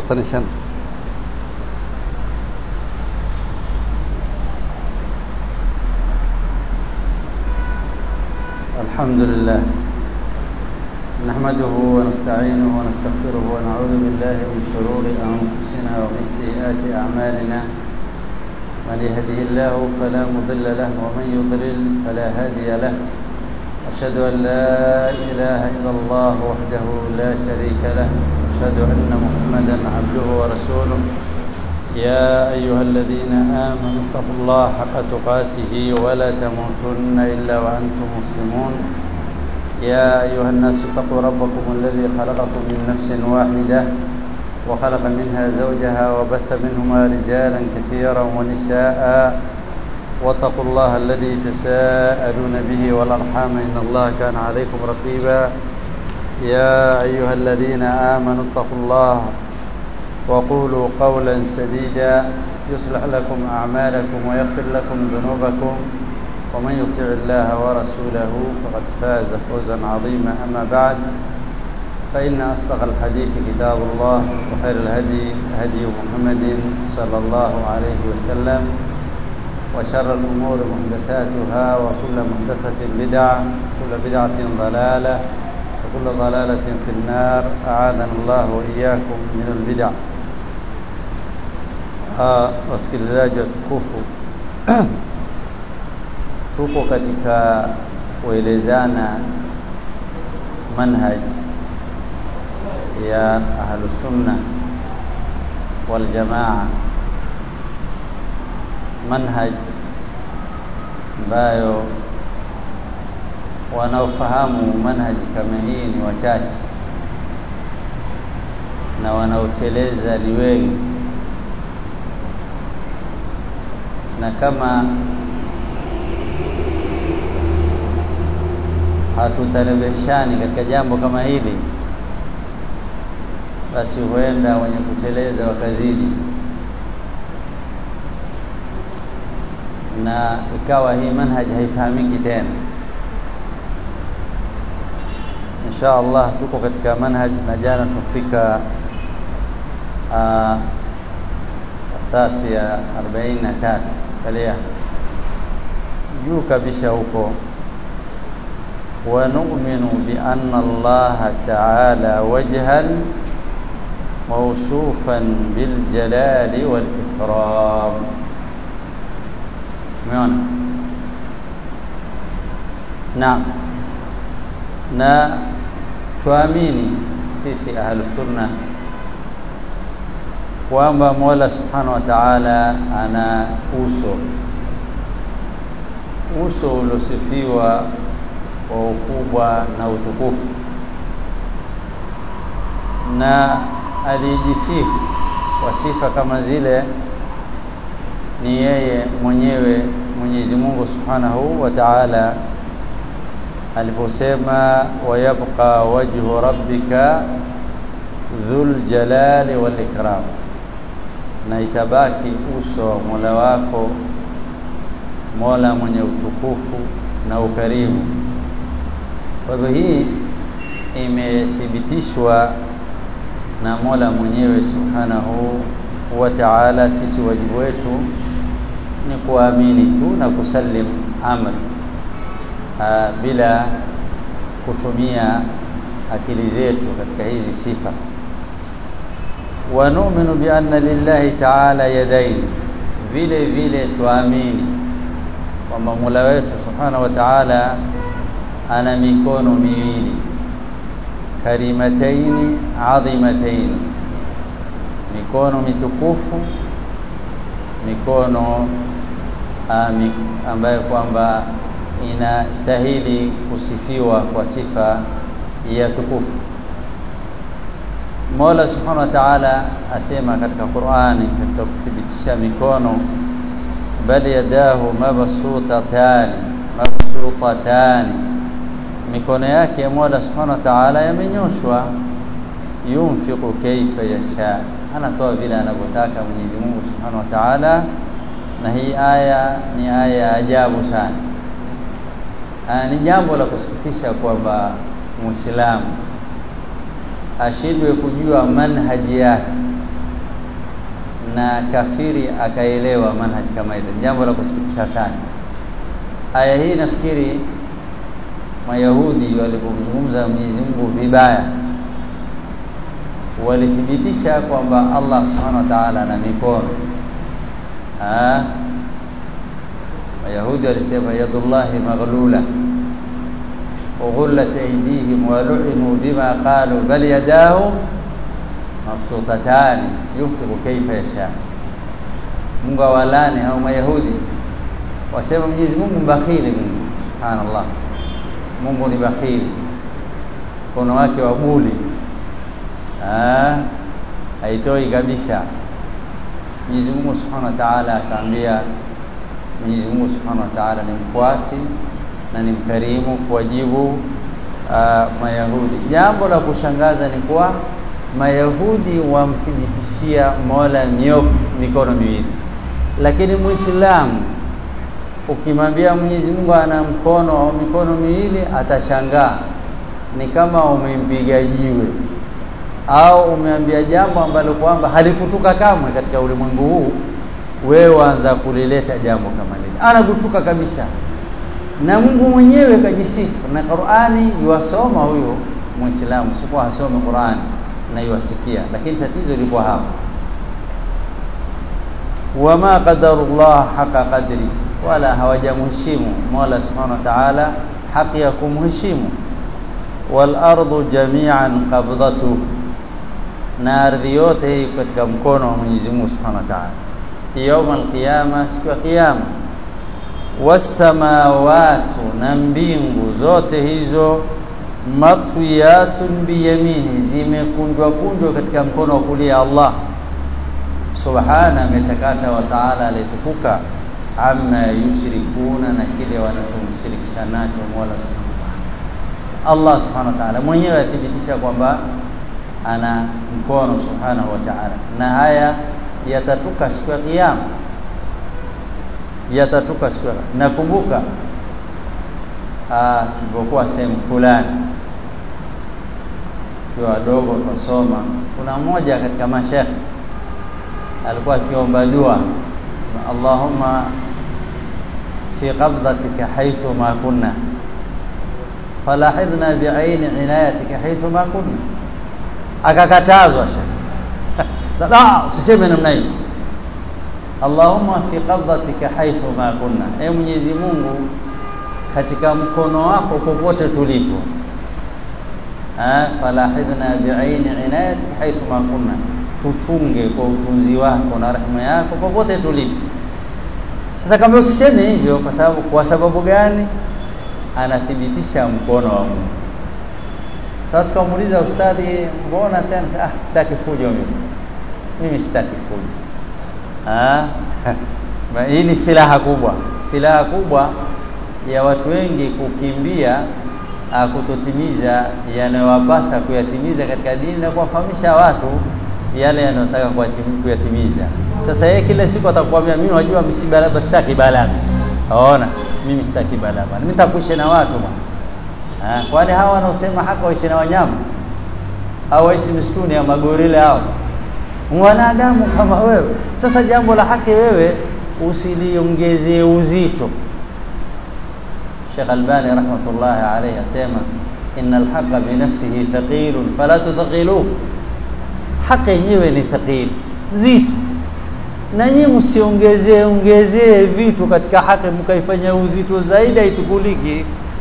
afartan iyo shan الحمد لله نحمده ونستعينه ونستغفره ونعوذ بالله من شرور أنفسنا ومن سيئات أعمالنا من يهده الله فلا مضل له ومن يضلل فلا هادي له أشهد أن لا إله إلا الله وحده لا شريك له أشهد أن محمدا عبده ورسوله يا أيها الذين آمنوا اتقوا الله حق تقاته ولا تموتن إلا وأنتم مسلمون يا أيها الناس اتقوا ربكم الذي خلقكم من نفس واحدة وخلق منها زوجها وبث منهما رجالا كثيرا ونساء واتقوا الله الذي تساءلون به والأرحام إن الله كان عليكم رقيبا يا أيها الذين آمنوا اتقوا الله وقولوا قولا سديدا يصلح لكم أعمالكم ويغفر لكم ذنوبكم ومن يطع الله ورسوله فقد فاز فوزا عظيما أما بعد فإن أصدق الحديث كتاب الله وخير الهدي هدي محمد صلى الله عليه وسلم وشر الأمور محدثاتها وكل محدثة بدعة وكل بدعة ضلالة وكل ضلالة في النار أعاذنا الله وإياكم من البدع wasikilizaji watukufu tuko katika kuelezana manhaj ya ahlusunna waljamaa manhaj ambayo wanaofahamu manhaji kama hii ni wachache na wanaoteleza ni wengi na kama hatutalebeshani katika jambo kama hili basi huenda wenye kuteleza wakazidi na ikawa hii manhaji haifahamiki tena insha Allah tuko katika manhaj na jana tufika nafasi ya 43 kalia juu kabisa huko ونؤمن بأن الله تعالى وجها موصوفا بالجلال والإكرام umeona naam na tuamini sisi ahlusunna kwamba mola subhanahu wa taala ana uso uso uliosifiwa kwa ukubwa na utukufu na alijisifu kwa sifa kama zile ni yeye mwenyewe Mwenyezi Mungu Subhanahu wa Ta'ala aliposema wayabqa wajhu rabbika dhul jalali wal ikram, na itabaki uso wa Mola wako Mola mwenye utukufu na ukarimu. Kwa hivyo hii imethibitishwa na Mola mwenyewe Subhanahu wa Ta'ala. Sisi wajibu wetu ni kuamini tu na kusalim amri aa, bila kutumia akili zetu katika hizi sifa. Wa nu'minu bi anna lillahi ta'ala yadayn, vile vile tuamini kwamba Mola wetu Subhanahu wa Ta'ala ana mikono miwili karimataini adhimataini, mikono mitukufu, mikono ami, ambayo kwamba inastahili kusifiwa kwa sifa ya tukufu. Mola Subhanahu wa Ta'ala asema katika Qur'ani, katika kuthibitisha mikono, bal yadahu mabsutatani mabsutatani mikono yake Mola Subhanahu wa Ta'ala yamenyoshwa, yunfiqu kaifa yasha, anatoa vile anavyotaka Mwenyezi Mungu Subhanahu wa Ta'ala. Na hii aya ni aya ya ajabu sana. Aa, ni jambo la kusikitisha kwamba Muislamu ashindwe kujua manhaji yake na kafiri akaelewa manhaji kama ile, jambo la kusikitisha sana. Aya hii nafikiri Mayahudi walipomzungumza Mwenyezi Mungu vibaya, walithibitisha kwamba Allah subhanahu wa ta'ala ana mikono. Mayahudi walisema yadullahi maghlula وغلت أيديهم ولعنوا بما قالوا بل يداه مبسوطتان ينفق كيف يشاء Mungu awalani au Mayahudi wasema Mwenyezi Mungu mbakhili. Mungu subhanallah, Mungu ni bakhili, mkono wake wa buli haitoi kabisa. Mwenyezi Mungu subhanahu wa ta'ala akaambia, Mwenyezi Mungu subhanahu wa ta'ala ni mkwasi na ni mkarimu kuwajibu uh, Mayahudi. Jambo la kushangaza ni kuwa Mayahudi wamthibitishia Mola mio mikono miwili, lakini Muislamu ukimwambia Mwenyezi Mungu ana mkono au mikono miwili atashangaa, ni kama umempiga jiwe au umeambia jambo ambalo kwamba halikutuka kamwe katika ulimwengu huu, wewe waanza kulileta jambo kama lile, anakutuka kabisa na Mungu mwenyewe kajisifu na Qur'ani yuwasoma huyo Muislamu, sikuwa hasome Qur'ani na yuwasikia, lakini tatizo liko hapa, wama qadarullah haqa qadri, wala hawajamheshimu Mola subhanahu wa ta'ala haki ya kumheshimu. Wal ardu jami'an qabdatu, na ardhi yote hii katika mkono wa Mwenyezi Mungu subhanahu wa ta'ala, yauma alqiyama, siku ya kiyama wasamawatu na mbingu zote hizo matwiyatun biyamini, zimekunjwa kunjwa katika mkono wa kulia Allah subhana, ametakata wa taala alitukuka, amma yushrikuna, na kile wanachomshirikisha nacho Mola subhanahu wa ta'ala. Allah subhanahu wa ta'ala mwenyewe athibitisha kwamba ana mkono subhanahu wa ta'ala, na haya yatatuka siku ya Kiyama yatatuka siku. Nakumbuka tulipokuwa sehemu fulani tukiwa wadogo twasoma, kuna mmoja katika mashekhe alikuwa akiomba dua, Allahumma fi qabdatika haithu ma kunna falahidhna biaini inayatika haithu ma kunna, akakatazwa shekhe, usiseme namna hiyo Allahumma fi qabdatika haithu ma kunna, e Mwenyezi Mungu, katika mkono wako popote tulipo. Falahidhna biaini inayatika haithu ma kunna, tuchunge kwa utunzi wako na rehema yako popote tulipo. Sasa kama usiseme hivyo, kwa sababu kwa sababu gani? Anathibitisha mkono wa Mungu. Sasa tukamuuliza ustadhi, mbona tena? Ah, sitaki fujo mimi, mimi sitaki fujo hii ni silaha kubwa, silaha kubwa ya watu wengi kukimbia kutotimiza yanayowapasa kuyatimiza katika dini na kuwafahamisha watu yale yanayotaka kuyatimiza. Sasa yeye kila siku atakwambia mimi wajua msibalaba, sitaki balaba. Aona, mimi sitaki balaba, mimi nitakuishi na watu bwana. Kwani hawa wanaosema haka waishi na wanyama au waishi msituni ya magorila hao mwanadamu kama wewe. Sasa jambo la haki wewe usiliongezee uzito. Sheikh Albani rahmatullahi alayhi asema innal haqa bi nafsihi thaqilun fala tuthaqiluhu, haki yenyewe ni thaqil, zito, na nyinyi msiongezee ongezee vitu katika haki mkaifanya uzito zaidi, haitukuliki.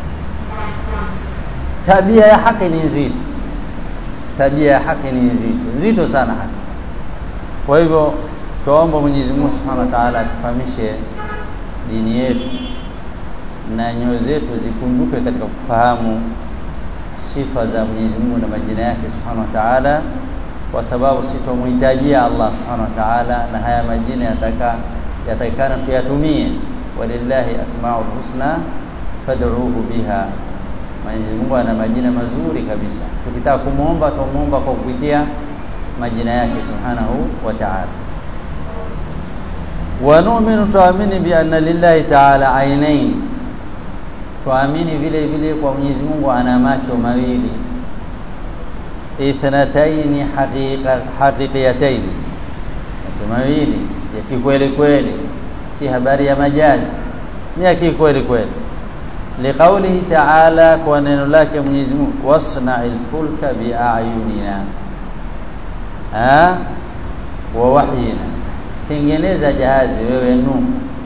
Tabia ya haki ni nzito, tabia ya haki ni nzito, nzito sana haki kwa hivyo tuomba Mwenyezi Mungu Subhanahu wa Ta'ala atufahamishe dini yetu na nyoyo zetu zikunjuke katika kufahamu sifa za Mwenyezi Mungu na majina yake Subhanahu wa Ta'ala, kwa sababu sisi tumhitajia Allah Subhanahu wa Ta'ala, na haya majina yataka yatakikana tuyatumie. Walillahi asmaul husna fad'uuhu biha, Mwenyezi Mungu ana majina mazuri kabisa. Tukitaka kumwomba tumuomba kwa kupitia majina yake subhanahu wa ta'ala. Wa nu'minu, tuamini bi anna lillahi ta'ala ainain, tuamini vile vile kwa Mwenyezi Mungu ana macho mawili, ithnataini haqiqiyataini, macho mawili ya kikweli kweli si habari ya majazi ni ya kikweli kweli liqaulihi ta'ala kwa neno lake Mwenyezi Mungu wasna'il fulka bi'ayunina ha wa wahyina tengeneza jahazi wewe Nuhu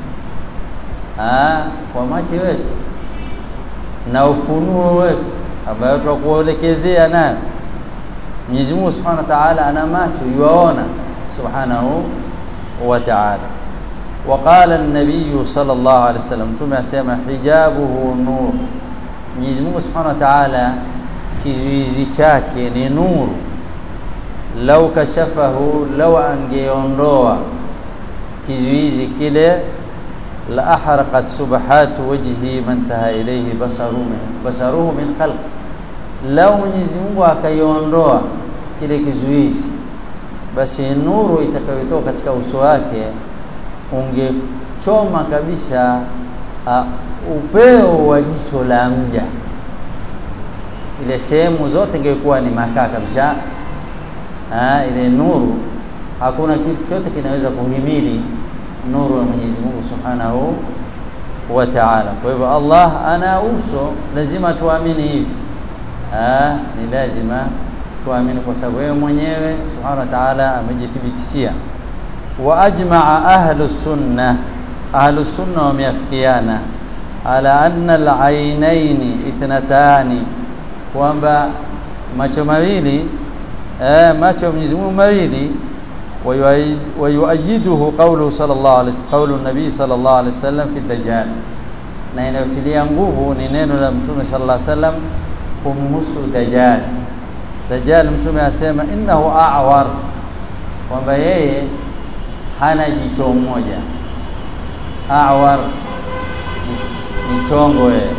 ha kwa macho yetu na ufunuo wetu ambayo tutakuelekezea nayo Mwenyezi Mungu Subhanahu wa Ta'ala ana macho yuaona subhanahu wa ta'ala وقال النبي صلى الله عليه وسلم ثم اسمع حجابه نور Mwenyezi Mungu Subhanahu wa Ta'ala kizuizi chake ni nuru lau kashafahu lau angeondoa kizuizi kile la ahraqat subhatu wajhi man taha ilayhi basaruhu basaruhu min khalq lau Mwenyezi Mungu akaiondoa kile kizuizi basi nuru itakayotoka katika uso wake ungechoma kabisa uh, upeo wa jicho la mja ile sehemu zote ingekuwa ni makaa kabisa ha, ile nuru hakuna kitu chote kinaweza kuhimili nuru ya Mwenyezi Mungu Subhanahu wa Ta'ala. Kwa hivyo Allah ana uso, lazima tuamini hivi. Ah, ni lazima tuamini kwa sababu yeye mwenyewe Subhanahu wa Ta'ala amejithibitishia. Wa ajma'a ahlu sunna, ahlu sunna wameafikiana ala anna al-ainaini ithnatani, kwamba macho mawili eh, macho ya Mwenyezi Mungu mawili ويؤيده قوله صلى الله عليه وسلم قول النبي صلى الله عليه وسلم في الدجال na inayotilia nguvu ni neno la mtume sallallahu alaihi wasallam kumhusu dajjal dajjal mtume asema innahu a'war kwamba yeye hana jicho moja a'war ni chongo yeye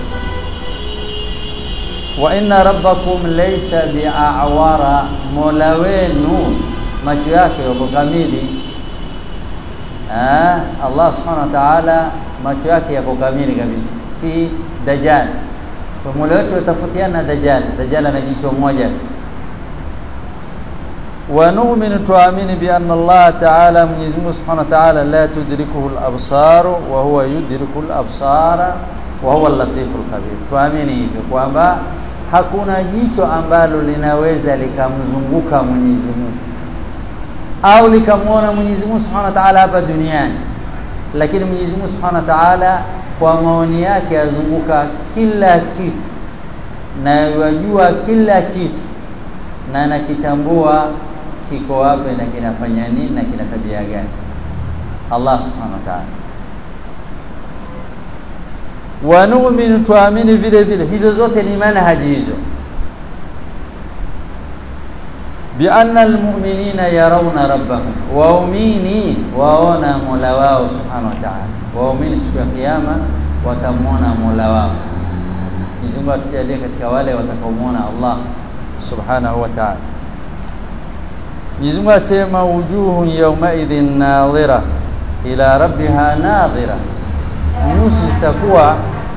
wa inna rabbakum laysa bi'awara mola wenu macho yake yako kamili ah Allah subhanahu wa ta'ala macho yake yako kamili kabisa si dajjal kwa mola wetu utafutiana na dajjal dajjal ana jicho moja tu wa nu'minu tuamini bi anna Allah ta'ala Mwenyezi Mungu subhanahu wa ta'ala la tudrikuhu al-absar wa huwa yudriku al-absara wa huwa al-latifu al-khabir tuamini hivyo kwamba hakuna jicho ambalo linaweza likamzunguka Mwenyezi Mungu au likamwona Mwenyezi Mungu Subhanahu wa Ta'ala hapa duniani lakini Mwenyezi Mungu Subhanahu wa Ta'ala kwa maoni yake azunguka kila kitu na yajua kila kitu na anakitambua kiko wapi na kinafanya nini na kina tabia gani Allah Subhanahu wa Ta'ala wa nu'minu tuamini vile vile hizo zote ni manhaji hizo بأن المؤمنين يرون ربهم waumini waona mola wao subhanahu wa ta'ala waumini siku ya kiyama watamwona mola wao Mwenyezi Mungu atujalie katika wale watakaomwona Allah subhanahu wa ta'ala Mwenyezi Mungu asema wujuhun yawmaidhin nadhira ila rabbiha nadhira nyusi zitakuwa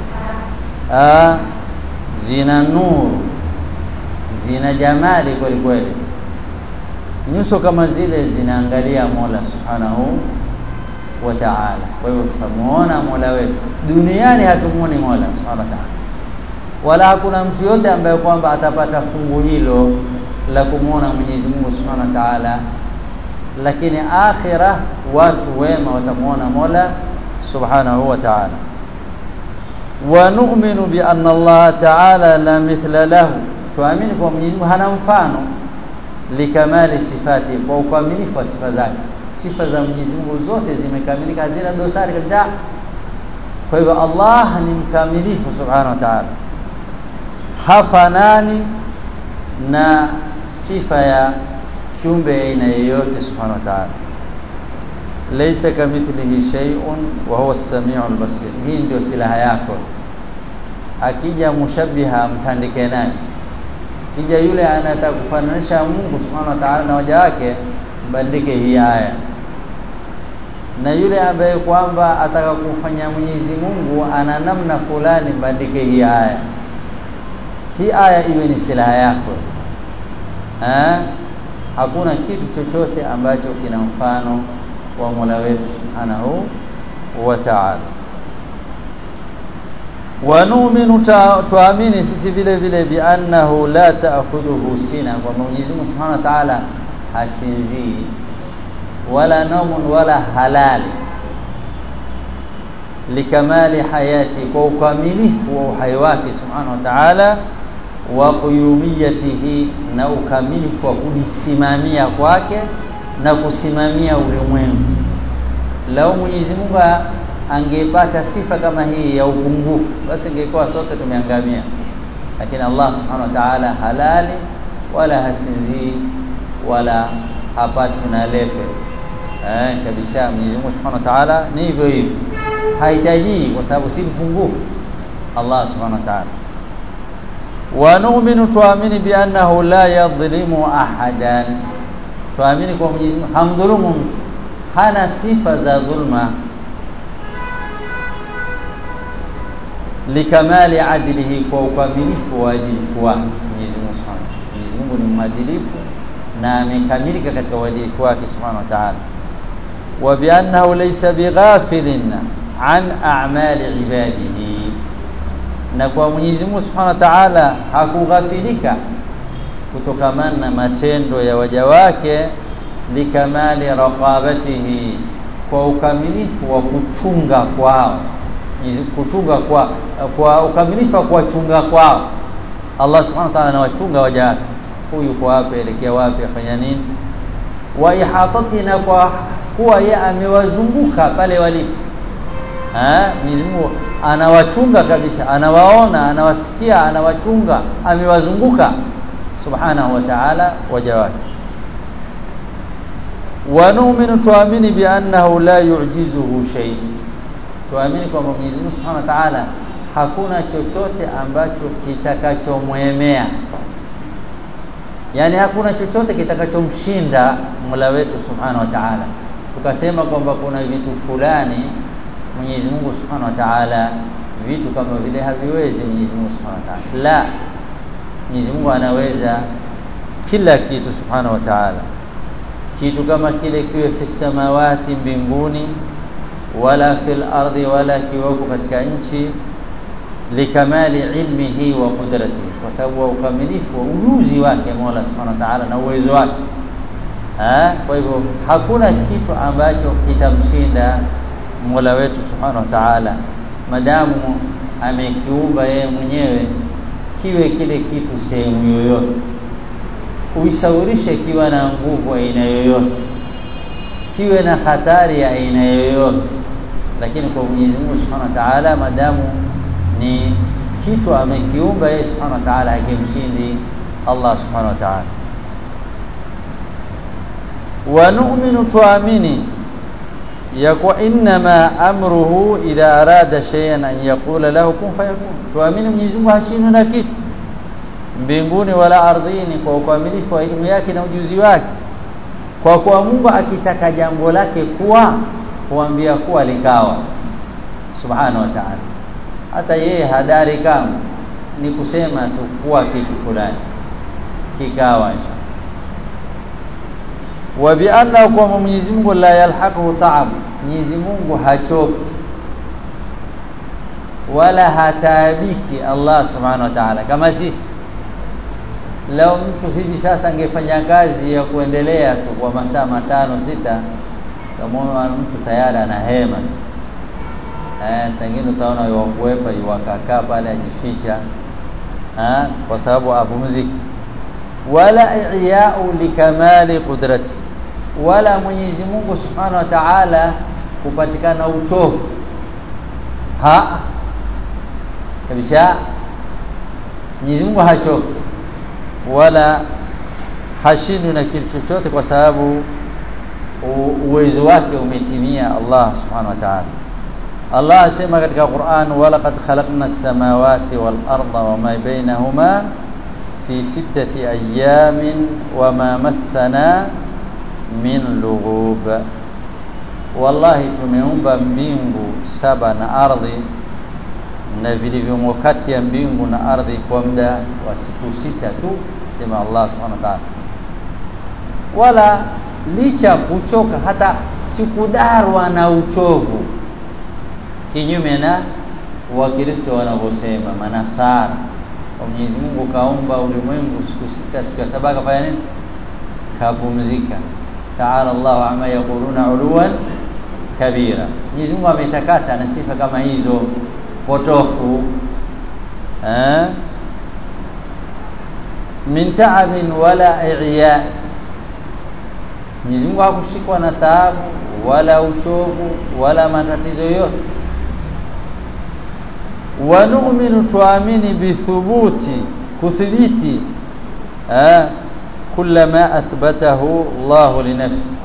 zina nuru zina jamali kweli kweli nyuso kama zile zinaangalia Mola Subhanahu wa Ta'ala. Kwa hiyo tutamuona Mola wetu. Duniani hatumuoni Mola Subhanahu wa Ta'ala. Wala hakuna mtu yote ambaye kwamba atapata fungu hilo la kumuona Mwenyezi Mungu Subhanahu wa Ta'ala. Lakini akhira watu wema watamuona Mola Subhanahu wa Ta'ala. Wa nu'minu bi anna Allah Ta'ala la mithla lahu. Tuamini kwa Mwenyezi Mungu hana mfano likamali sifati kwa ukamilifu wa sifa zake sifa za Mwenyezi Mungu zote zimekamilika hazina dosari kabisa kwa hivyo Allah ni mkamilifu subhanahu wa ta'ala hafanani na sifa ya kiumbe aina yoyote subhanahu wa ta'ala laysa kamithlihi shay'un wa huwa as-sami'ul basir hii ndio silaha yako akija mushabbiha mtandike nani kija yule anataka kufananisha Mungu Subhanahu wa Ta'ala na waja wake mbandike hii aya na yule ambaye kwamba ataka kufanya Mwenyezi Mungu ana namna fulani mbandike hii aya hii aya iwe ni silaha yako ha? hakuna kitu chochote ambacho kina mfano wa Mola wetu subhanahu wa ta'ala wa nu'minu tuamini sisi vile vile bi annahu la ta'khudhuhu sina kwamba Mwenyezi Mungu subhanahu wa ta'ala hasinzii wala naumun wala halali likamali hayati kwa ukamilifu wa uhai wake subhanahu wa ta'ala wa quyumiyatihi na ukamilifu wa kujisimamia kwake na kusimamia ulimwengu lau Mwenyezi Mungu angepata sifa kama hii ya upungufu basi ingekuwa sote tumeangamia lakini Allah subhanahu wa ta'ala halali wala hasinzii wala hapatwi na lepe eh, kabisa Mwenyezi Mungu subhanahu wa ta'ala ni hivyo hivyo hahitaji kwa sababu si mpungufu Allah subhanahu wa ta'ala wa nu'minu tuamini bi annahu la yadhlimu ahadan tuamini kwa Mwenyezi Mungu hamdhulumu mtu hana sifa za dhulma likamali adlihi kwa ukamilifu wa adilifu wake Mwenyezi Mungu Subhanahu Mwenyezi Mungu ni mwadilifu na amekamilika katika uadilifu wake Subhanahu wa Ta'ala wa bi annahu laysa bighafilin an a'mali ibadihi na kwa Mwenyezi Mungu Subhanahu wa Ta'ala hakughafilika kutokamana na matendo ya waja wake likamali raqabatihi kwa ukamilifu wa kuchunga kwao kuchunga kwa kwa ukamilifu wa kuwachunga kwao Allah subhanahu wa ta'ala anawachunga waja wake huyu kwa wapi elekea wapi afanya nini wa ihatati na kwa kuwa yeye amewazunguka pale walipo eh Mwenyezi Mungu anawachunga kabisa anawaona anawasikia anawachunga amewazunguka subhanahu wa ta'ala waja wake wa nu'minu tuamini bi annahu la yu'jizuhu shay tuamini kwamba Mwenyezi Mungu Subhanahu wa Ta'ala hakuna chochote ambacho kitakachomwemea yani hakuna chochote kitakachomshinda Mola wetu Subhanahu wa Ta'ala tukasema kwamba kuna vitu fulani Mwenyezi Mungu Subhanahu wa Ta'ala vitu kama vile haviwezi Mwenyezi Mungu Subhanahu wa Ta'ala la Mwenyezi Mungu anaweza kila kitu Subhanahu wa Ta'ala kitu kama kile kiwe fi samawati mbinguni wala fil ardi wala kiwako katika nchi likamali ilmihi wa qudratihi kwa sababu wa ukamilifu wa ujuzi wake Mola Subhanahu wa Ta'ala na uwezo wake ha? kwa hivyo hakuna kitu ambacho kitamshinda Mola wetu Subhanahu wa Ta'ala madamu amekiumba yeye mwenyewe kiwe kile kitu sehemu yoyote uisawirishe kiwa na nguvu aina yoyote kiwe na hatari ya aina yoyote lakini kwa Mwenyezi Mungu Subhanahu wa Ta'ala madamu ni kitu amekiumba yeye Subhanahu wa Ta'ala hakimshindi Allah Subhanahu wa Ta'ala wa nu'minu tuamini ya kwa inma amruhu idha arada shay'an an yaqula lahu kun fayakun tuamini Mwenyezi Mungu hashindwi na kitu mbinguni wala ardhini kwa ukamilifu wa elimu yake na ujuzi wake kwa kuwa Mungu akitaka jambo lake kuwa huambia kuwa likawa subhanahu wa ta'ala hata yeye hadari kama ni kusema tu kuwa kitu fulani kikawa insha wa bi anna kwa Mwenyezi Mungu la yalhaquhu ta'ab Mwenyezi Mungu hachoki wala hataabiki Allah subhanahu wa ta'ala kama sisi leo mtu hivi sasa angefanya kazi ya kuendelea tu kwa masaa matano sita kama mtu tayari ana hema eh sangine utaona yuwakuepa yuwakakaa pale ajificha eh kwa sababu apumziki wala i'ya'u likamali qudrati wala Mwenyezi Mungu Subhanahu wa Ta'ala kupatikana uchovu ha kabisa Mwenyezi Mungu hachoki wala hashindwi na kitu chochote kwa sababu uwezo wake umetimia Allah subhanahu wa ta'ala Allah asema katika Qur'an walaqad khalaqna as-samawati wal arda wama bainahuma fi sittati ayamin wama massana min lughub wallahi tumeumba mbingu saba na ardhi na vilivyomo kati ya mbingu na ardhi kwa muda wa siku sita tu sema Allah subhanahu wa ta'ala wala licha kuchoka hata sikudarwa na uchovu kinyume na wakristo wanavyosema manasara kwa Mwenyezi Mungu kaumba ulimwengu siku sita siku ya saba kafanya nini kapumzika taala Allah amma yaquluna uluwan kabira Mwenyezi Mungu ametakata na sifa kama hizo potofu eh min ta'abin wala i'ya Mwenyezi Mungu hakushikwa na taabu wala uchovu wala matatizo yote wa nu'minu tuamini bithubuti kuthibiti eh kula ma athbatahu Allah li nafsi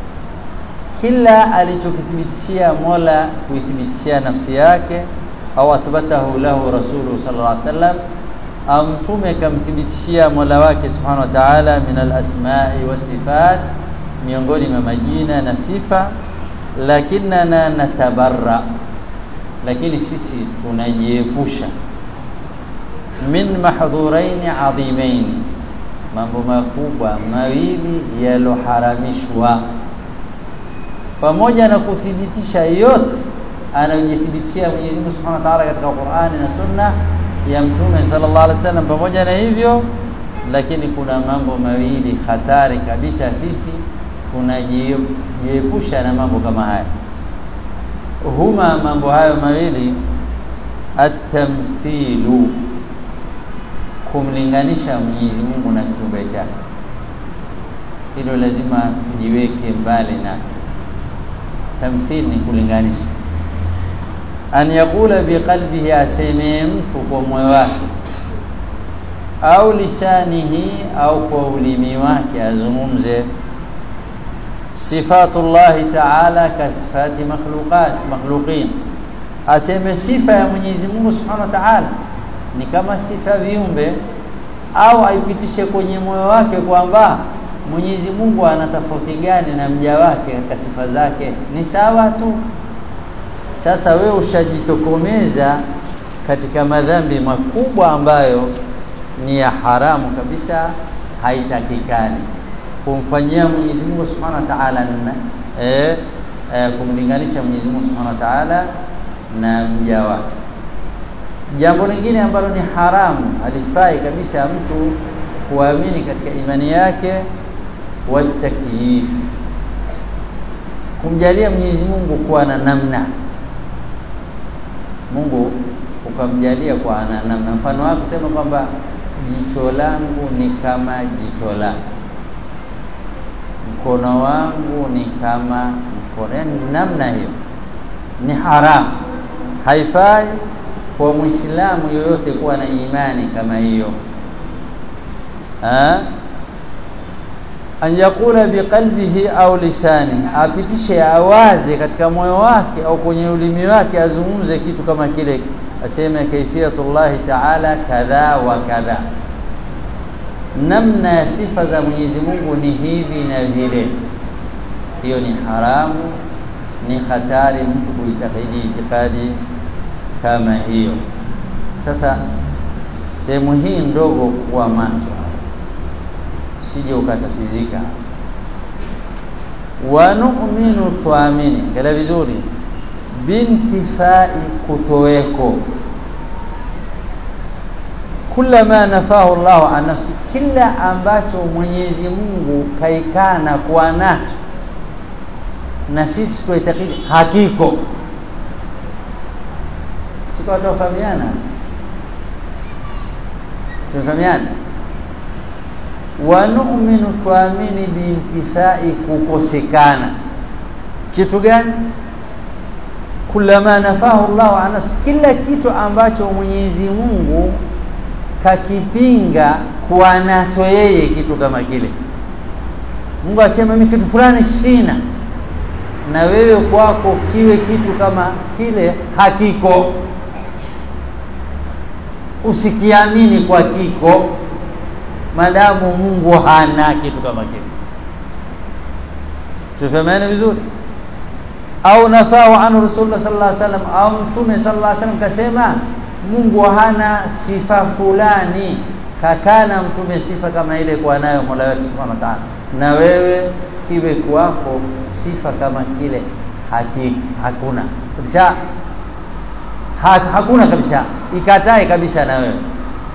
kila alichokithibitishia Mola kuithibitishia nafsi yake au athbatahu lahu rasuluhu sallallahu alaihi wasallam au mtume kamthibitishia Mola wake subhanahu wa ta'ala min al-asma'i was-sifat miongoni mwa majina na sifa lakinna natabarra lakini sisi tunajiepusha min mahdhuraini adhimaini mambo makubwa mawili yaloharamishwa pamoja na kuthibitisha yote anayojithibitishia Mwenyezi Mungu Subhanahu wa Ta'ala katika Qur'ani na Sunna ya Mtume sallallahu alaihi wasallam pamoja na hivyo lakini kuna mambo mawili hatari kabisa sisi tunajiepusha na mambo kama haya huma mambo hayo mawili at-tamthilu kumlinganisha Mwenyezi Mungu na kiumbe chake hilo lazima tujiweke mbali nacho tamthil ni kulinganisha an yakula biqalbihi aseme mtu kwa moyo wake au lisanihi au kwa ulimi wake azungumze sifatullahi ta'ala kasifati makhluqat makhluqin aseme sifa ya Mwenyezi Mungu Subhanahu wa Ta'ala ni kama sifa viumbe au aipitishe kwenye moyo wake kwamba Mwenyezi Mungu ana tofauti gani na mja wake katika sifa zake ni sawa tu sasa wewe ushajitokomeza katika madhambi makubwa ambayo ni ya haramu kabisa haitakikani kumfanyia Mwenyezi Mungu Subhanahu wa Ta'ala eh, eh kumlinganisha Mwenyezi Mungu Subhanahu wa Ta'ala na mja wake jambo lingine ambalo ni haramu alifai kabisa mtu kuamini katika imani yake watakyif kumjalia Mwenyezi Mungu kuwa na namna Mungu ukamjalia kwa ana namna mfano wake kusema kwamba jicho langu ni kama jicho lako mkono wangu ni kama mkono yani namna hiyo ni haramu haifai kwa muislamu yoyote kuwa na imani kama hiyo an yakula biqalbihi au lisani apitishe awaze katika moyo wake au kwenye ulimi wake azungumze kitu kama kile aseme kaifiyatullahi ta'ala kadha wa kadha namna ya sifa za Mwenyezi Mungu ni hivi na vile hiyo ni haramu ni hatari mtu kuitakidi itikadi kama hiyo sasa sehemu hii ndogo kuwa macho sije ukatatizika wa nu'minu tuamini ngala vizuri bintifai kutoweko kullama nafahu Allah an nafsi kila ambacho Mwenyezi Mungu kaikana kuwa nacho na sisi tuitakidi hakiko siko tofahamiana tunafahamiana wa nu'minu tuamini biintifai kukosekana kitu gani kullama nafahu Allah an nafsi kila kitu ambacho Mwenyezi Mungu kakipinga kuwa nacho yeye kitu kama kile Mungu asema mimi kitu fulani sina na wewe kwako kiwe kitu kama kile hakiko usikiamini kwa kiko madamu Mungu hana kitu kama kile tufahamiane vizuri au nafau anu rasulullah sallallahu alaihi wasallam au mtume sallallahu alaihi wasallam kasema Mungu hana sifa fulani kakana mtume sifa kama ile kwa nayo Mola wetu Subhanahu wa Ta'ala na wewe kiwe kwako sifa kama kile haki, hakuna kabisa ha, hakuna kabisa ikatae kabisa na wewe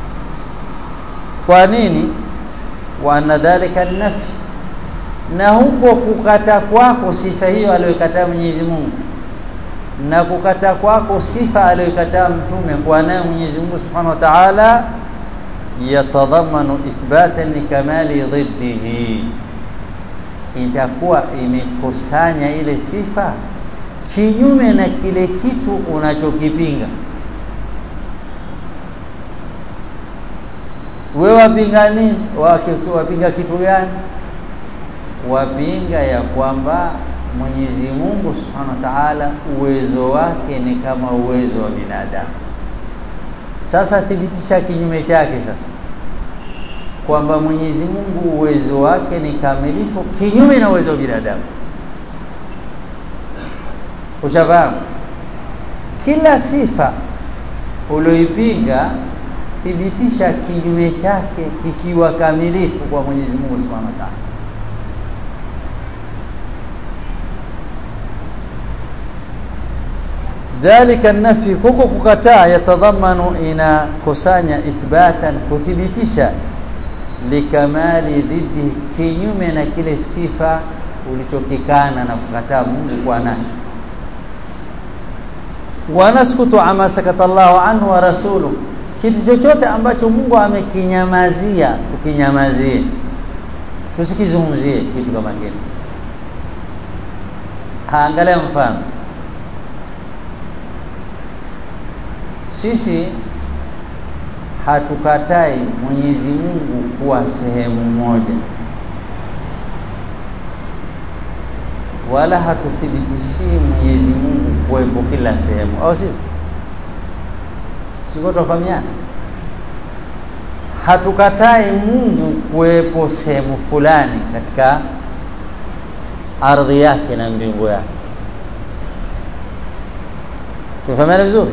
kwa nini wa anna dhalika nafi na huko kukata kwako sifa hiyo aliyokataa Mwenyezi Mungu na kukata kwako sifa aliyokataa mtume kwa nayo Mwenyezi Mungu Subhanahu wa Ta'ala yatadhamanu ithbatan likamali dhiddihi itakuwa imekusanya ile sifa kinyume na kile kitu unachokipinga wewe wapinga nini wapinga kitu gani wapinga ya kwamba Mwenyezi Mungu Subhanahu wa Ta'ala uwezo wake ni kama uwezo wa binadamu sasa thibitisha kinyume chake sasa kwamba Mwenyezi Mungu uwezo wake ni kamilifu kinyume na uwezo wa binadamu ushafahamu kila sifa ulioipinga thibitisha kinyume chake kikiwa kamilifu kwa Mwenyezi Mungu Subhanahu wa Ta'ala dhalika nafi huko kukataa yatadhamanu inakusanya ithbatan kuthibitisha likamali dhidi kinyume na kile sifa ulichokikana na kukataa Mungu kwa nacho wanaskutu ama sakata Allahu anhu wa rasuluhu kitu chochote ambacho Mungu amekinyamazia tukinyamazie tusikizungumzie kitu kama kile angalia mfano sisi hatukatai Mwenyezi Mungu kuwa sehemu moja wala hatuthibitishii Mwenyezi Mungu kuwepo kila sehemu au sio siko tofahamiana hatukatai Mungu kuwepo sehemu fulani katika ardhi yake na mbingu yake tufahamiana vizuri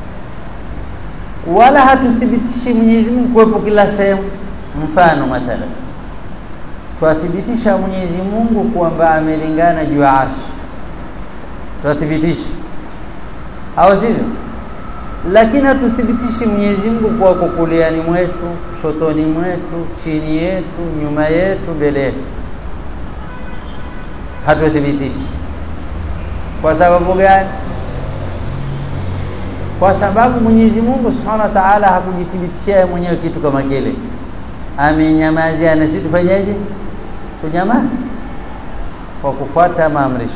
wala hatuthibitishi Mwenyezi Mungu kuwepo kila sehemu mfano mathalan twathibitisha Mwenyezi Mungu kwamba amelingana juu ya arshi twathibitisha au sivyo lakini hatuthibitishi Mwenyezi Mungu kwa kukuliani mwetu shotoni mwetu chini yetu nyuma yetu mbele yetu hatuthibitishi kwa sababu gani kwa sababu Mwenyezi Mungu Subhanahu wa Ta'ala hakujithibitishia mwenyewe kitu kama kile amenyamazia na sisi tufanyeje tunyamaze kwa kufuata maamrisho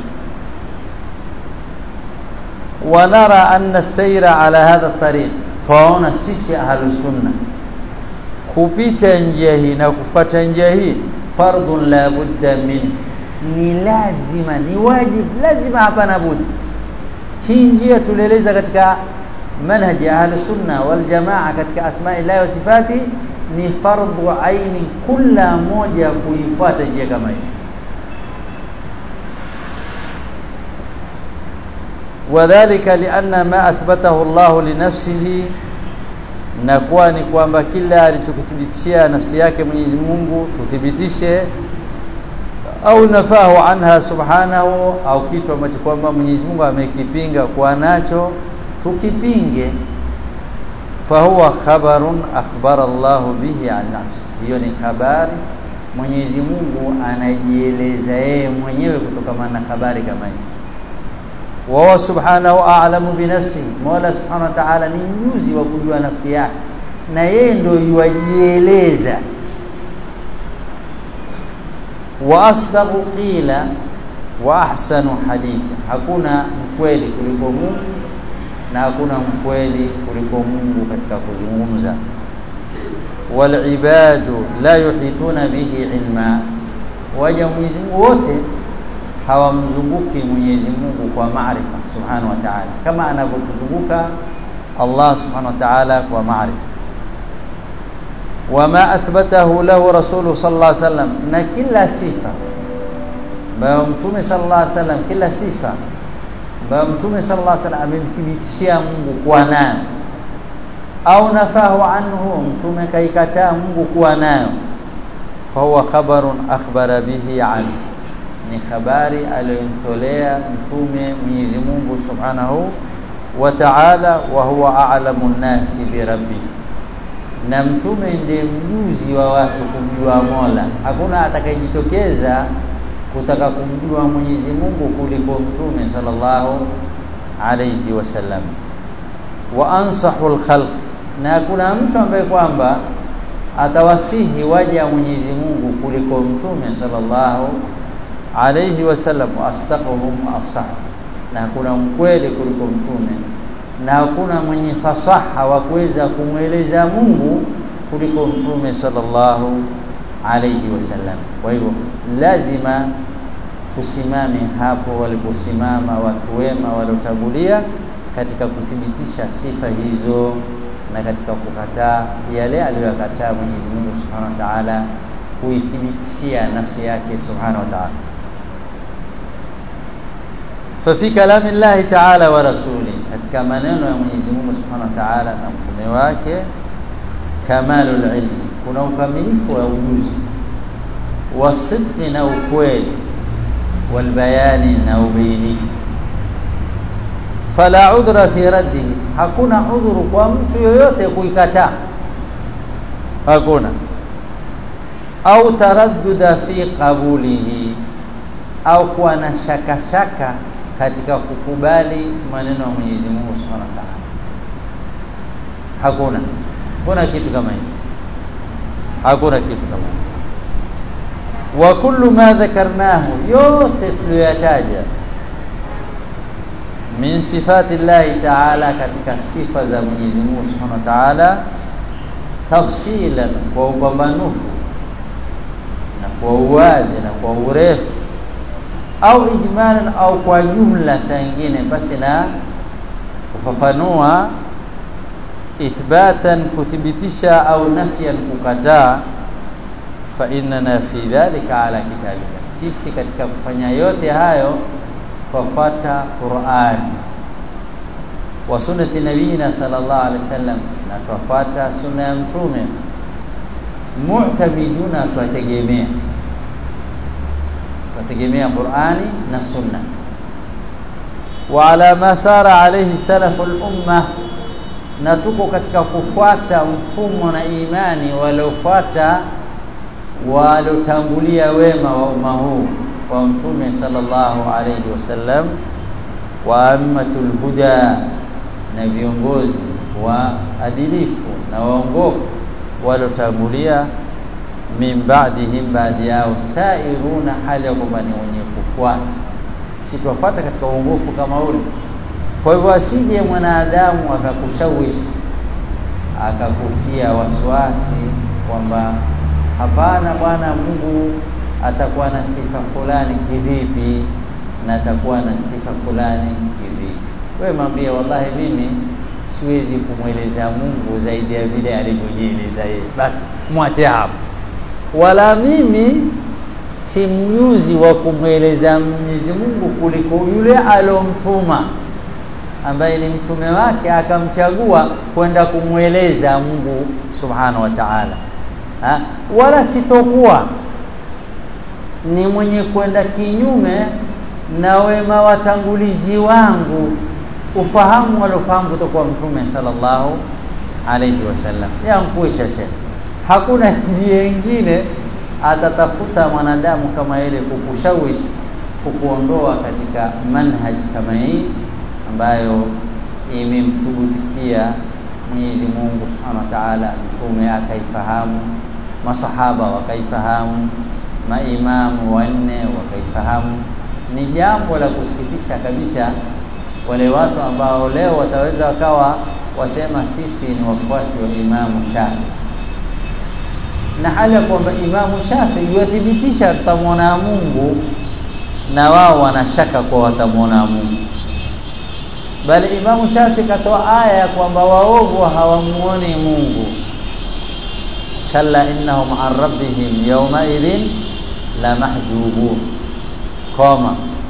wanara anna sayra ala hadha tariq twaona sisi ahlus sunna kupita njia hii na kufuata njia hii fardun la budda min ni lazima ni wajibu lazima hapana budi hii njia tulieleza katika manhaji ahli sunna wal jamaa katika asma'i llahi wa sifati ni fardhu aini kila moja kuifuata njia kama hii wadhālika lianna ma athbatahu Allah li nafsihi na kuwa ni kwamba kila alichokithibitishia nafsi yake Mwenyezi Mungu tuthibitishe au nafahu anha subhanahu au kitu ambacho kwamba Mwenyezi Mungu amekipinga kwa nacho tukipinge fahuwa khabarun akhbara Allah bihi an nafsi hiyo ni habari Mwenyezi Mungu anajieleza yeye mwenyewe kutokana na habari kama hii wa subhanahu a'lamu bi nafsi Mola subhanahu wa ta'ala ni mjuzi wa kujua nafsi yake na yeye ndio yuajieleza wa asdaqu qila wa ahsanu haditha hakuna mkweli kuliko Mungu na hakuna mkweli kuliko Mungu katika kuzungumza wal ibadu la yuhituna bihi ilma waja Mwenyezi Mungu wote hawamzunguki Mwenyezi Mungu kwa maarifa subhanahu wa ta'ala kama anavyotuzunguka Allah subhanahu wa ta'ala kwa maarifa wama athbatahu lahu rasulu sallallahu alaihi wasallam na kila sifa ambayo mtume sallallahu alaihi wasallam kila sifa ambayo mtume sallallahu alaihi wasallam amemthibitishia Mungu kuwa nayo au nafahu anhu mtume kaikataa Mungu kuwa nayo fahuwa khabarun akhbara bihi an ni habari aliyomtolea mtume Mwenyezi Mungu Subhanahu wa Ta'ala wa huwa a'lamu nnasi bi rabbi na mtume ndiye mjuzi wa watu kumjua Mola hakuna atakayejitokeza kutaka kumjua Mwenyezi Mungu kuliko mtume sallallahu alayhi wasallam wa ansahu alkhalq na hakuna mtu ambaye kwamba atawasihi waja Mwenyezi Mungu kuliko mtume sallallahu alayhi wasallam asdaquhum afsah na hakuna mkweli kuliko mtume na hakuna mwenye fasaha wa kuweza kumweleza Mungu kuliko mtume sallallahu alayhi wasallam kwa hivyo lazima tusimame hapo waliposimama watu wema waliotangulia katika kuthibitisha sifa hizo na katika kukataa yale aliyoyakataa Mwenyezi Mungu Subhanahu wa Ta'ala kuithibitishia nafsi yake Subhanahu wa Ta'ala ففي كلام الله تعالى ورسوله katika maneno ya Mwenyezi Mungu Subhanahu wa Ta'ala na mtume wake kamalul ilmi kuna ukamilifu wa ujuzi wasidqi na ukweli walbayani na ubainifu fala udhra fi raddihi hakuna udhuru kwa mtu yoyote kuikataa hakuna au taradduda fi qabulihi au kuwa na shaka shaka katika kukubali maneno ya Mwenyezi Mungu Subhanahu wa Ta'ala hakuna kuna kitu kama hicho hakuna kitu kama hicho wa kullu ma dhakarnahu yote tuliyoyataja min sifati llahi ta'ala katika sifa za Mwenyezi Mungu Subhanahu wa Ta'ala tafsilan kwa upambanufu na kwa uwazi na kwa urefu au ijmalan au kwa jumla saa nyingine basi na kufafanua ithbatan kuthibitisha au nafyan kukataa fa innana fi dhalika ala kitabika sisi katika kufanya yote hayo twafuata Qur'an wa sunnati nabiyina sallallahu alaihi wasallam na twafuata sunna ya mtume mu'tamiduna twategemea twategemea Qur'ani na sunna wa ala ma sara alayhi salaful umma na tuko katika kufuata mfumo na imani waliofuata waliotangulia wema wa umma huu wa mtume sallallahu alayhi wasallam wa ammatul huda na viongozi wa adilifu na waongofu waliotangulia min ba'dihim baadhi yao sairuna hali ya kwamba ni wenye kufuata si tuwafuata katika uongofu kama ule kwa hivyo asije mwanadamu akakushawishi akakutia wasiwasi kwamba hapana bwana Mungu atakuwa na sifa fulani kivipi na atakuwa na sifa fulani kivipi wewe mwambie wallahi mimi siwezi kumweleza Mungu zaidi ya vile alivyojieleza yeye basi mwache hapo wala mimi si mjuzi wa kumweleza Mwenyezi Mungu kuliko yule alomtuma ambaye ni mtume wake akamchagua kwenda kumweleza Mungu subhanahu wa ta'ala ha? wala sitokuwa ni mwenye kwenda kinyume na wema watangulizi wangu ufahamu walofahamu kutoka mtume sallallahu alayhi wasallam yankuisha shekh hakuna njia nyingine atatafuta mwanadamu kama ile kukushawishi kukuondoa katika manhaj kama hii ambayo imemthubutikia Mwenyezi Mungu Subhanahu wa Ta'ala, mtume akaifahamu, masahaba wakaifahamu, maimamu wanne wakaifahamu. Ni jambo la kusikitisha kabisa wale watu ambao leo wataweza wakawa wasema sisi ni wafuasi wa Imamu Shafi na hali ya kwamba Imamu Shafi yuwathibitisha tutamwona Mungu na wao wanashaka kwa watamwona Mungu bali Imamu Shafi katoa aya ya kwamba waovu hawamuoni Mungu kalla innahum an rabbihim yawma idhin la mahjubun koma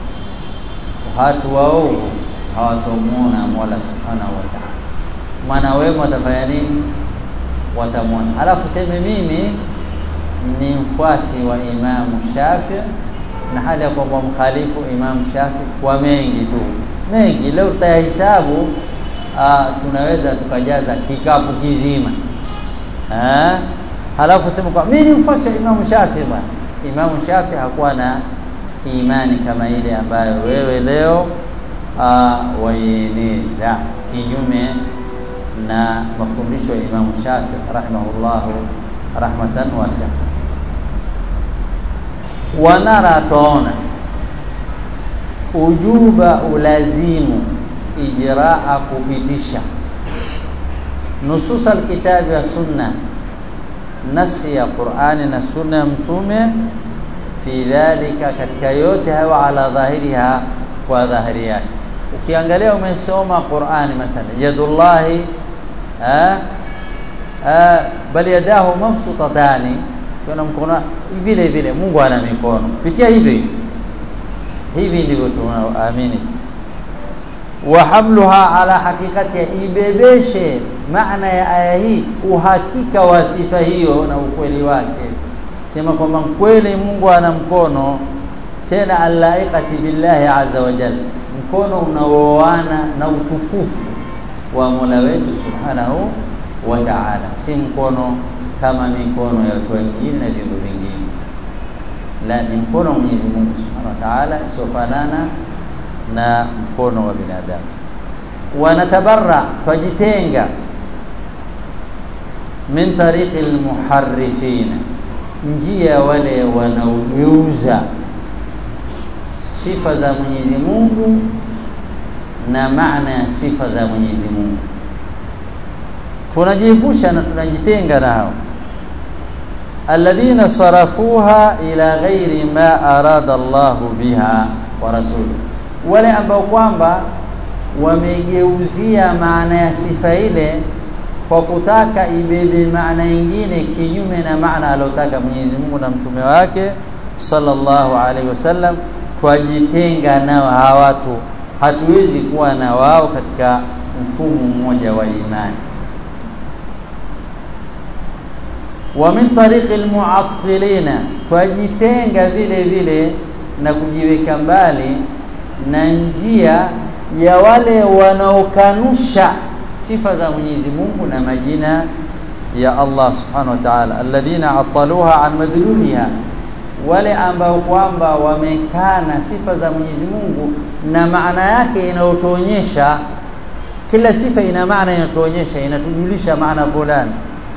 watu waovu hawatomuona Mola subhanahu wa ta'ala mwana wema watafanya nini watamwona alafu seme mimi ni mfuasi wa Imamu Shafi na hali ya kwamba mkhalifu Imamu Shafi kwa mengi tu mengi. Leo tutayahesabu, tunaweza tukajaza kikapu kizima ha? Halafu sema kwa mimi ni mfuasi wa Imamu Shafi bwana. Imamu Shafi hakuwa na imani kama ile ambayo wewe leo uh, waieneza kinyume na mafundisho ya Imamu Shafi rahimahullahu rahmatan wasia. Wanara tuona ujuba ulazimu ijraa kupitisha nusus alkitabi wa sunna nasi ya Qur'ani na sunna ya Mtume fi dhalika, katika yote hayo, ala dhahiriha, kwa dhahiri yake. Ukiangalia umesoma Qur'ani mathalan, yadullahi bal yadahu mabsutatani, kuna mkono vile vile. Mungu ana mikono, pitia hivi hivi, ndivyo tunaamini sisi. Wa hamluha ala haqiqati, ibebeshe maana ya aya hii, uhakika wa sifa hiyo na ukweli wake sema kwamba kweli Mungu ana mkono tena alaiqati billahi azza wa jalla, mkono unaoana na utukufu wa Mola wetu subhanahu wa ta'ala, si mkono kama mikono ya watu wengine na viumbe vingine, la ni mkono wa Mwenyezi Mungu subhanahu wa ta'ala isiofanana na mkono wa binadamu. Wanatabarra, twajitenga min tariqi almuharrifina njia wale wanaogeuza sifa za Mwenyezi Mungu na maana ya sifa za Mwenyezi Mungu, tunajiepusha na tunajitenga nao. alladhina sarafuha ila ghairi ma arada Allahu biha wa rasuluhu, wale ambao kwamba wamegeuzia maana ya sifa ile kwa kutaka ibebe maana nyingine kinyume na maana aliyotaka Mwenyezi Mungu na mtume wake sallallahu alaihi wasallam. Twajitenga nao hawa watu, hatuwezi kuwa na wao katika mfumo mmoja wa imani. Wa min tariqi almu'attilina, twajitenga vile vile na kujiweka mbali na njia ya wale wanaokanusha sifa za Mwenyezi Mungu na majina ya Allah subhanahu wa ta'ala, alladhina ataluha an madluliha, wale ambao kwamba wamekana sifa za Mwenyezi Mungu na maana yake inayotuonyesha. Kila sifa ina maana inatuonyesha, inatujulisha maana fulani.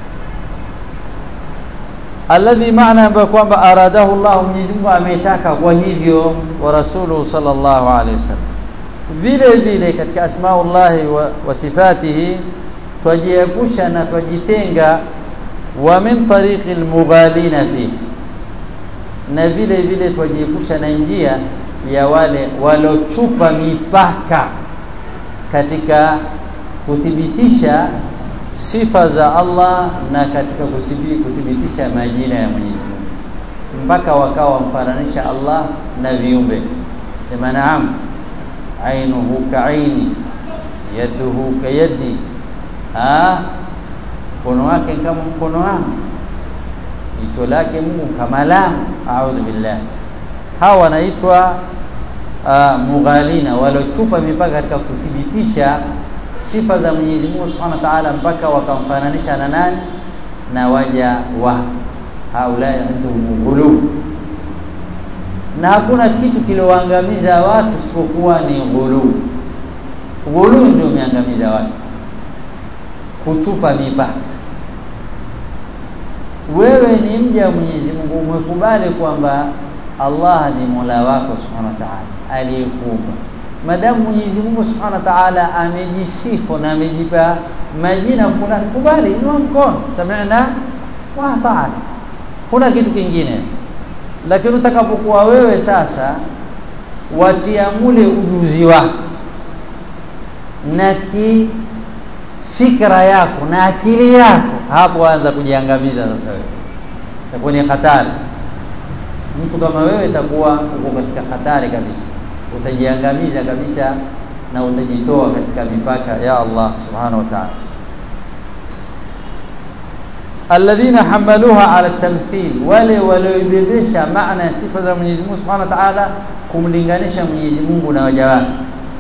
Alladhi, maana ambayo kwamba aradahu Allah, Mwenyezi Mungu ametaka kwa hivyo, wa rasuluhu sallallahu alaihi wasallam vile vile katika asmaullahi wa, wa sifatihi twajiepusha na twajitenga, wa min tariqi almughalina fi, na vile vile twajiepusha na njia ya wale walochupa mipaka katika kuthibitisha sifa za Allah na katika kuthibitisha majina ya Mwenyezi Mungu, mpaka wakawa wamfananisha Allah na viumbe. Sema naam ainuhu kaaini yaduhu kayadi, mkono wake kama mkono wangu, jicho lake Mungu kama langu. Audhu billah. Hawa wanaitwa mughalina, waliochupa mipaka katika kuthibitisha sifa za Mwenyezi Mungu Subhanahu wa Ta'ala, mpaka wakamfananisha na nani? Na waja wa haulai indahum ghulub na hakuna kitu kilioangamiza watu isipokuwa ni ghuluu. Ghuluu ndio umeangamiza watu, kuchupa mipaka. Wewe ni mja wa Mwenyezi Mungu, umekubali kwamba Allah ni Mola wako Subhanahu wa Ta'ala aliyekuumba. Madamu Mwenyezi Mungu Subhanahu wa Ta'ala amejisifu na amejipa majina fulani, kubali, inua mkono, sami'na wa ata'na, kuna kitu kingine lakini utakapokuwa wewe sasa watia mule ujuzi wako na kifikra yako na akili yako, hapo anza kujiangamiza sasa. Wewe itakuwa ni hatari. Mtu kama wewe itakuwa uko katika hatari kabisa, utajiangamiza kabisa na utajitoa katika mipaka ya Allah subhanahu wa ta'ala. alladhina hamaluha ala tamthil wale walioibebesha maana ya sifa za Mwenyezi Mungu Subhanahu wa Ta'ala kumlinganisha Mwenyezi Mungu na waja wake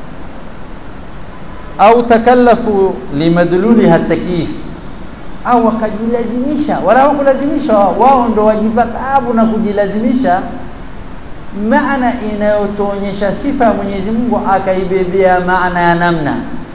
au takallafu limadluliha takyif au wakajilazimisha wala hawakulazimisha wao ndo wajipa taabu na kujilazimisha maana inayotuonyesha sifa ya Mwenyezi Mungu akaibebea maana ya namna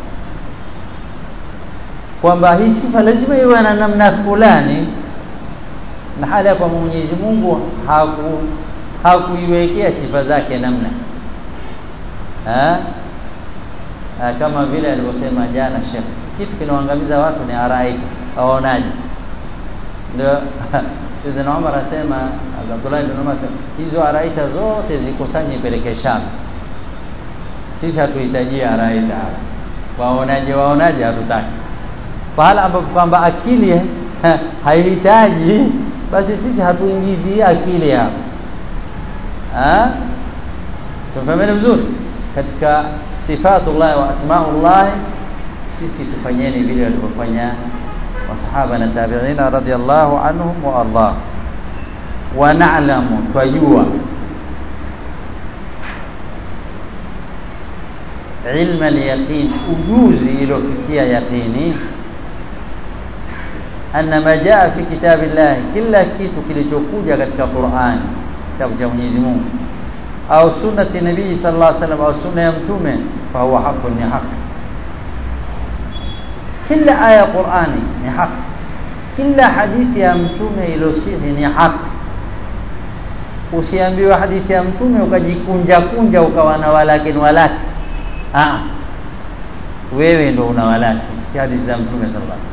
kwamba hii sifa lazima iwe na namna fulani na hali ya kwamba Mwenyezi Mungu haku hakuiwekea sifa zake namna ha? Ha, kama vile alivyosema jana Sheikh kitu kinaoangamiza watu ni araika waonaje ndio Sidina Umar asema Abdullah ibn Umar asema hizo araika zote zikusanye peleke Sham sisi hatuhitaji araika waonaje waonaje hatutaki pahala ambapo kwamba akili haihitaji basi sisi hatuingizi akili hapo ah tumefahamana vizuri katika sifatullah wa asmaullah sisi tufanyeni vile walivyofanya masahaba na tabi'ina radhiyallahu anhum wa ardah wa na'lamu twajua ilma al-yaqin ujuzi iliyofikia yaqini anna ma jaa fi kitabillah kila kitu kilichokuja katika Qur'an kitabu cha Mwenyezi Mungu au sunnati nabii sallallahu alaihi wasallam au sunna ya mtume fa huwa haqqun ni haki kila aya ya Qur'ani ni haki kila hadithi ya mtume iliyosihi ni haki usiambiwe hadithi ya mtume ukajikunja kunja ukawa na walakin walaki ah wewe ndo una walaki si hadithi za mtume sallallahu alaihi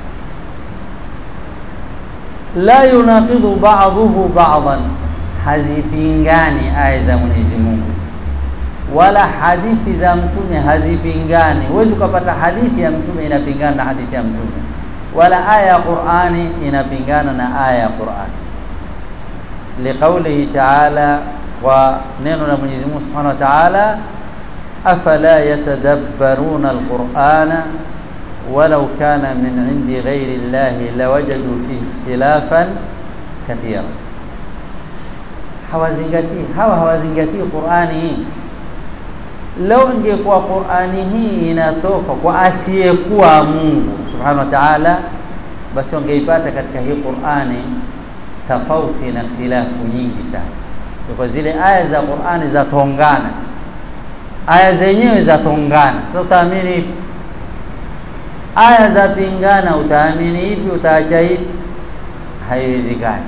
wasallam la yunaqidhu ba'dhuhu ba'dhan hazipingani aya za Mwenyezi Mungu wala hadithi za mtume hazipingani huwezi ukapata hadithi ya mtume inapingana na hadithi ya mtume wala aya ya Qur'ani inapingana na aya ya Qur'ani liqaulihi ta'ala wa neno la Mwenyezi Mungu Subhanahu wa Ta'ala afala yatadabbaruna alqur'ana ولو كان من عند غير الله لوجدوا فيه اختلافا كثيرا hawazingatii hawa hawazingatii Qur'ani leo ingekuwa Qur'ani hii inatoka kwa asiyekuwa Mungu Subhanahu wa Ta'ala basi wangeipata katika hii Qur'ani tofauti na khilafu nyingi sana kwa zile aya za Qur'ani za tongana aya zenyewe za tongana sasa utaamini ipi aya za pingana utaamini ipi utaacha ipi haiwezekani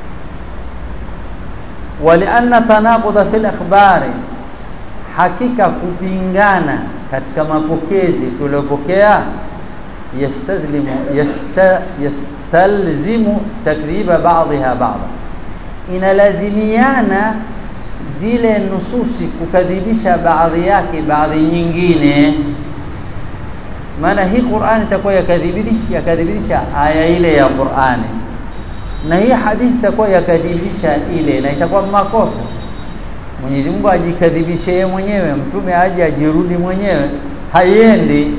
walianna tanaqudha fil akhbari hakika kupingana katika mapokezi tuliopokea yastazlimu yasta, yastalzimu takriba ba'dha ba'dha inalazimiana zile nususi kukadhibisha baadhi yake baadhi nyingine maana hii Qur'ani itakuwa yakadhibisha yakadhibisha aya ile ya Qur'ani na hii hadithi itakuwa yakadhibisha ile na itakuwa makosa Mwenyezi Mungu ajikadhibishe yeye mwenyewe mtume aje ajirudi mwenyewe haiendi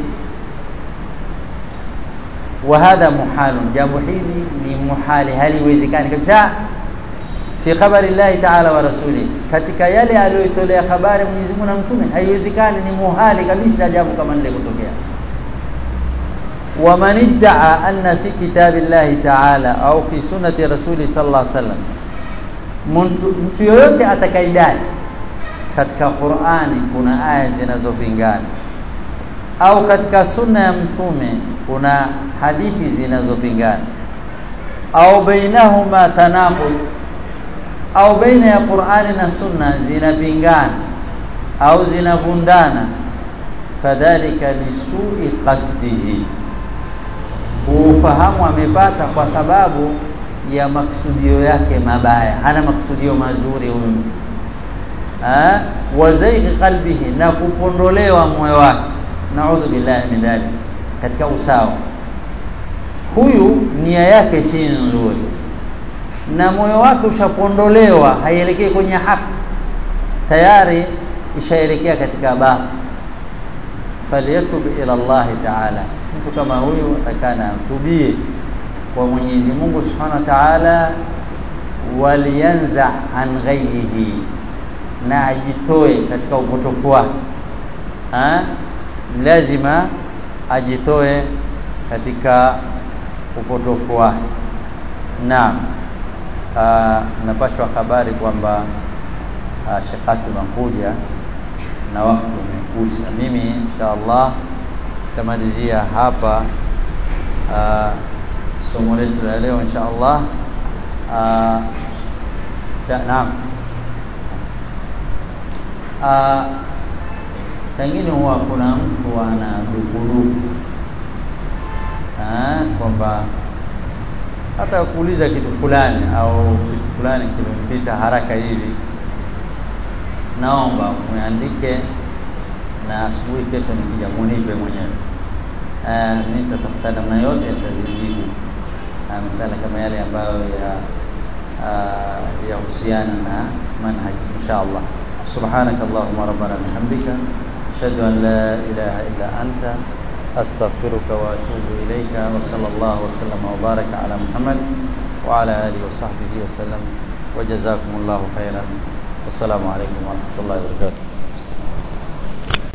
wa hadha muhalun jambo hili ni muhali haliwezekani kabisa fi khabari Allah ta'ala wa rasuli katika yale aliyotolea habari Mwenyezi Mungu na mtume haiwezekani ni muhali kabisa jambo kama lile kutokea ومن ادعى أن في كتاب الله تعالى أو في سنة رسول صلى الله عليه وسلم mtu yoyote atakaidai katika Qur'ani kuna aya zinazopingana au katika sunna ya mtume kuna hadithi zinazopingana au bainahuma tanaqud au baina ya Qur'ani na sunna zinapingana au zinavundana fadhalika lisui qasdihi ufahamu amepata kwa sababu ya maksudio yake mabaya hana maksudio mazuri huyu mtu wa zaighi qalbihi na kupondolewa moyo wake naudhu billahi min dhalik katika usawa huyu nia yake si nzuri na moyo wake ushapondolewa haielekei kwenye haki tayari ishaelekea katika batil falyatub ila Allah ta'ala mtu kama huyu atakana amtubie kwa Mwenyezi Mungu Subhanahu wa Ta'ala, walianza an ghayrihi, na ajitoe katika upotofu wake. Lazima ajitoe katika upotofu wake. Naam, napashwa habari kwamba Sheikh Qasim akuja na wakati umekusha. Mimi insha Allah tamalizia hapa uh, somo letu la leo insha Allah. Uh, naam, uh, sangine huwa kuna mtu ana dukuduku kwamba hata kuuliza kitu fulani au kitu fulani kimempita haraka hivi naomba muandike na asubuhi kesho nikija munipe mwenyewe. Mimi nitatafuta namna yote nitazijibu masala kama yale ambayo ya yahusiana na manhaji insha Allah. Subhanaka Allahumma rabbana bihamdika ashhadu an la ilaha illa anta astaghfiruka wa atubu ilayka wa sallallahu wa sallama wa baraka ala Muhammad wa ala alihi wa sahbihi wa sallam wa jazakumullahu khairan. Wassalamu alaikum warahmatullahi wabarakatuh.